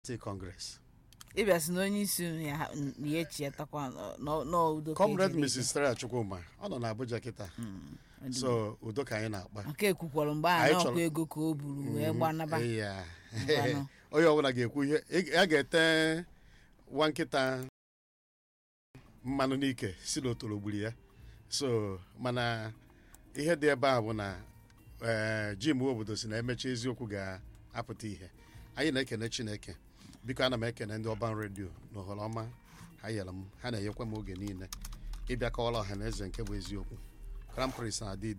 State Congress. ịbịa sị na onye isi unu ya ya echi ya takwa n'udo ka Comrade ejiri Mrs. Stella Chukwuma ọ nọ n'Abuja kịta ike. so udo ka anyị na-akpa nke ekwukwara mgbe a Anyị na ọkwa chọrọ- ego ka o buru wee gbanaba Eya. Ngwanụ. onye ọbụla ga-ekwu ihe ị- a ga-ete nwa nkịta mmanụ n'ike si n'otoro gburu ya so mana ihe dị ebe a bụ na ee, jim obodo si na emechi eziokwu ga-apụta ihe anyị na-ekene chineke biko ana m ekene ndị ọban redio na ohere ọma ha nyere m ha na-enyekwa m oge niile ịbịa kọwara ọha na eze nke bụ eziokwu Crown Prince na adị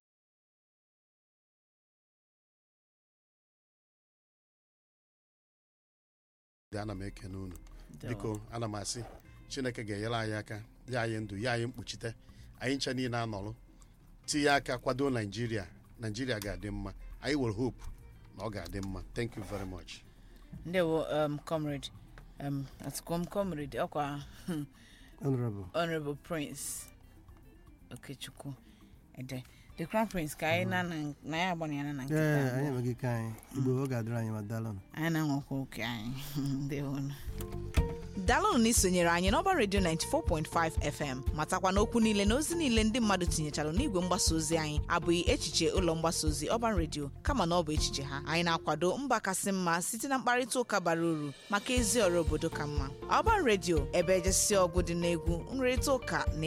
dị ana m ekene unu biko ana m asị chineke ga-enyere anyị aka ya anyị ndụ ya anyị mkpuchite anyị ncha niile anọrụ tinye aka kwado naijiria naijiria ga-adị mma anyị nwere hope na ọ ga-adị mma thank you very much ndewo um, comrade um, atụkwa m comrade ọkwa hmm, honorable honorable prince okechukwu ede the crown prince ka anyị na na- na ya agbanyere na nkịta ee abụọ. anyị enweghị ike anyị igbo ọ ga-adịrị anyị ma dalụnụ anyị na-enwekwa oke anyị ndewonu daalụnụ na isonyere anyị n'ọba redio 94.5 fm matakwa na okwu niile na ozi niile ndị mmadụ tinyechara n'igwe mgbasa ozi anyị abụghị echiche ụlọ mgbasa ozi ọban redio kama na ọ bụ echiche ha anyị na-akwado mba kasị mma site na mkparịta ụka bara uru maka ezi ọrụ obodo ka mma ọban redio ebe ejesi ọgụ dị n'egwu nrịrịta ụka na